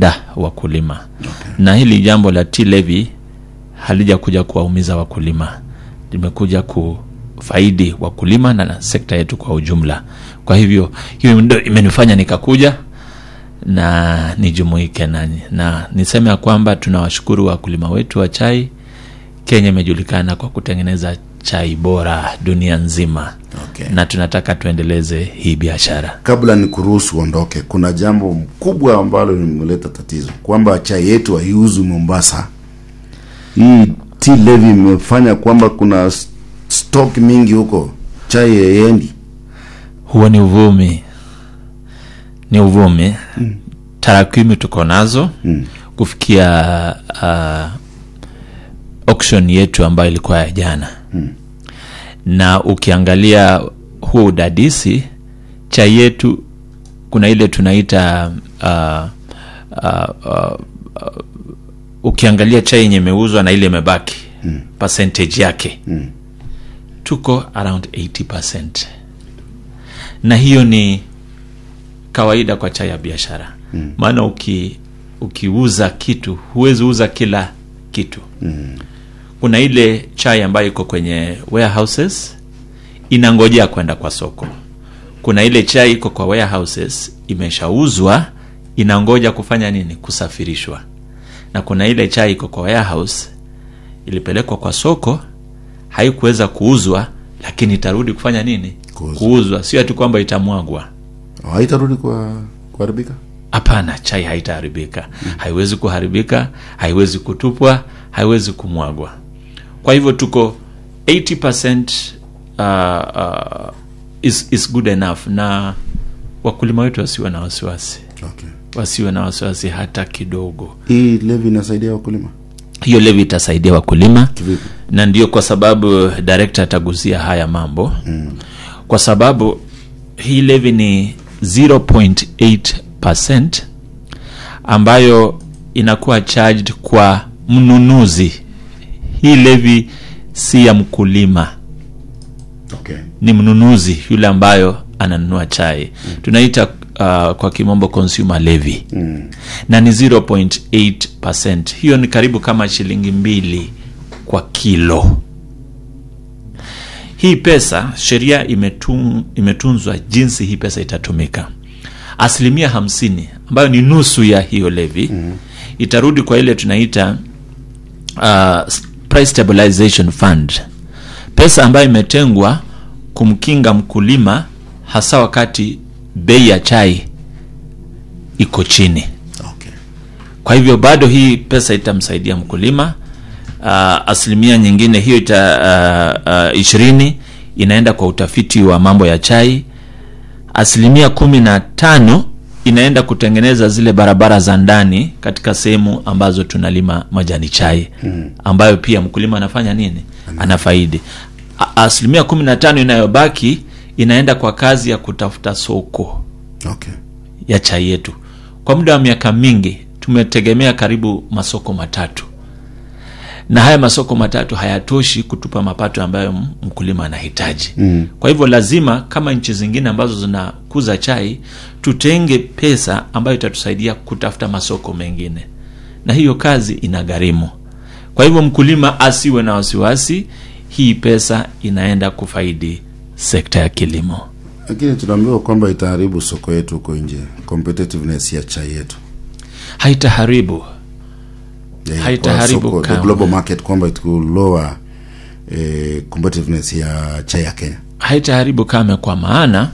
kulinda wakulima okay. na hili jambo la tea levy halijakuja kuwaumiza wakulima limekuja kufaidi wakulima na, na sekta yetu kwa ujumla kwa hivyo hiyo ndo imenifanya nikakuja na nijumuike nanyi na niseme ya kwamba tunawashukuru wakulima wetu wa chai kenya imejulikana kwa kutengeneza chai bora dunia nzima Okay. na tunataka tuendeleze hii biashara kabla ni kuruhusu uondoke kuna jambo kubwa ambalo limeleta tatizo kwamba chai yetu haiuzwi mombasa hii tea levy imefanya kwamba kuna s- stock mingi huko chai haiendi huo ni uvumi ni uvumi mm. tarakimu tuko nazo mm. kufikia uh, auction yetu ambayo ilikuwa ya jana mm. na ukiangalia huo udadisi chai yetu kuna ile tunaita uh, uh, uh, uh, ukiangalia chai yenye imeuzwa na ile imebaki mm. percentage yake mm. tuko around 80 na hiyo ni kawaida kwa chai ya biashara maana mm. uki ukiuza kitu huwezi uza kila kitu mm. kuna ile chai ambayo iko kwenye warehouses inangojea kwenda kwa soko kuna ile chai iko kwa warehouses imeshauzwa inangoja kufanya nini kusafirishwa na kuna ile chai iko kwa warehouse ilipelekwa kwa soko haikuweza kuuzwa lakini itarudi kufanya nini Kuuzwa. kuuzwa sio ati kwamba itamwagwa haitarudi kwa kuharibika hapana chai haitaharibika haiwezi kuharibika haiwezi kutupwa haiwezi kumwagwa kwa hivyo tuko 80 uh, uh, is, is good enough na wakulima wetu wasiwe na wasiwasi okay. wasiwe na wasiwasi hata kidogo hii levi inasaidia wakulima hiyo levi itasaidia wakulima Kivipi? na ndio kwa sababu director atagusia haya mambo mm. kwa sababu hii levi ni 0.8 ambayo inakuwa charged kwa mnunuzi hii levi si ya mkulima okay. ni mnunuzi yule ambayo ananunua chai mm. tunaita uh, kwa kimombo consumer levy mm. na ni 0.8 hiyo ni karibu kama shilingi mbili kwa kilo hii pesa sheria imetun, imetunzwa jinsi hii pesa itatumika asilimia hamsini ambayo ni nusu ya hiyo levi mm. itarudi kwa ile tunaita uh, price stabilization fund pesa ambayo imetengwa kumkinga mkulima hasa wakati bei ya chai iko chini Okay. kwa hivyo bado hii pesa itamsaidia mkulima uh, asilimia nyingine hiyo ita uh, uh, ishirini inaenda kwa utafiti wa mambo ya chai asilimia kumi na tano inaenda kutengeneza zile barabara za ndani katika sehemu ambazo tunalima majani chai hmm. ambayo pia mkulima anafanya nini anafaidi A- asilimia kumi na tano inayobaki inaenda kwa kazi ya kutafuta soko Okay. ya chai yetu kwa muda wa miaka mingi tumetegemea karibu masoko matatu na haya masoko matatu hayatoshi kutupa mapato ambayo m- mkulima anahitaji mm. kwa hivyo lazima kama nchi zingine ambazo zinakuza chai tutenge pesa ambayo itatusaidia kutafuta masoko mengine na hiyo kazi ina gharimu kwa hivyo mkulima asiwe na wasiwasi hii pesa inaenda kufaidi sekta ya kilimo lakini tunaambiwa kwamba itaharibu soko yetu huko nje competitiveness ya chai yetu haitaharibu Ya, Haitaharibu kwa soko, the kamwe. global market kwamba it will lower eh, competitiveness ya chai ya kenya haitaharibu kame kwa maana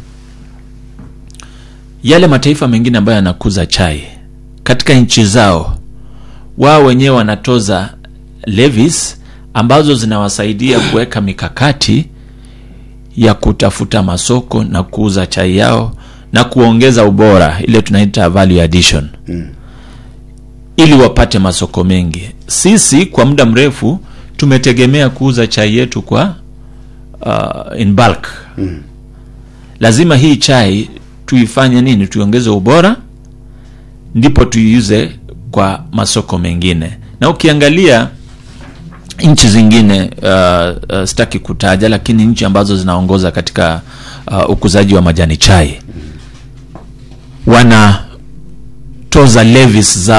yale mataifa mengine ambayo yanakuza chai katika nchi zao wao wenyewe wanatoza levies ambazo zinawasaidia kuweka mikakati ya kutafuta masoko na kuuza chai yao na kuongeza ubora ile tunaita value addition mm. ili wapate masoko mengi sisi kwa muda mrefu tumetegemea kuuza chai yetu kwa uh, in bulk mm. lazima hii chai tuifanye nini tuiongeze ubora ndipo tuiuze kwa masoko mengine na ukiangalia nchi zingine uh, uh, sitaki kutaja lakini nchi ambazo zinaongoza katika uh, ukuzaji wa majani chai wanatoza levies za